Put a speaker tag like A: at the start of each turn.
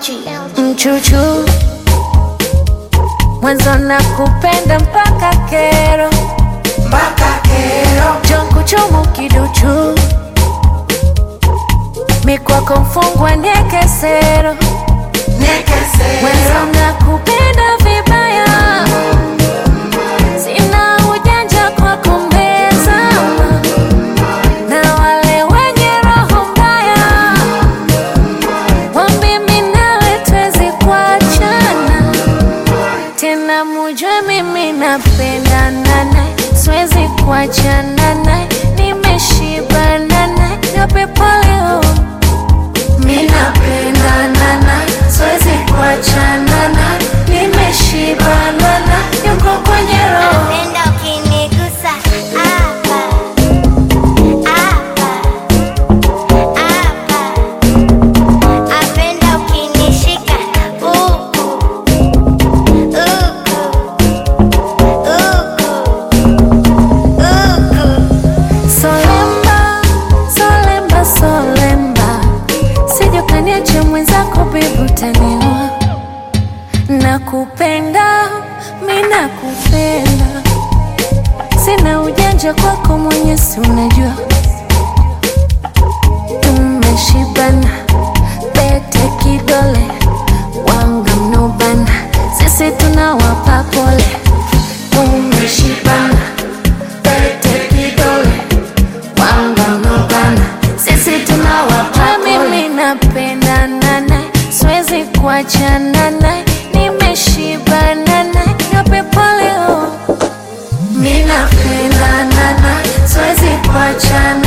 A: Mchuchu mwanzo na kupenda mpaka kero
B: mpaka kero
A: jongo chomo kiduchu mikwako mfungwa nekesero
B: nekesero
A: mwanzo na kupenda vibaya sina ujanja kwa kumbezama na wale wenye roho mbaya wambi minawe twezi kuachana tena mujue mimi napendana naye siwezi kuachana naye nimeshibana naye nyope poleo mi napendana naye siwezi kuachana naye nimeshibana naye yuko kwenye roho
C: Napenda ukinigusa hapa, hapa, hapa. Napenda ukinishika huku, huku, huku, huku.
A: Solemba, solemba, solemba, sije ukaniacha mwenzako bibi, utaniua. Nakupenda, mi nakupenda, sina ujanja kwako, mwenyezi unajua. Tumeshibana, pete kidole, wanga mnobana, sisi tunawapa pole. Tumeshibana, pete kidole wangamobana sisi tunawapa mimi napendana naye siwezi kuachana naye nimeshibana naye nyope poleo mi napendana naye siwezi kuachana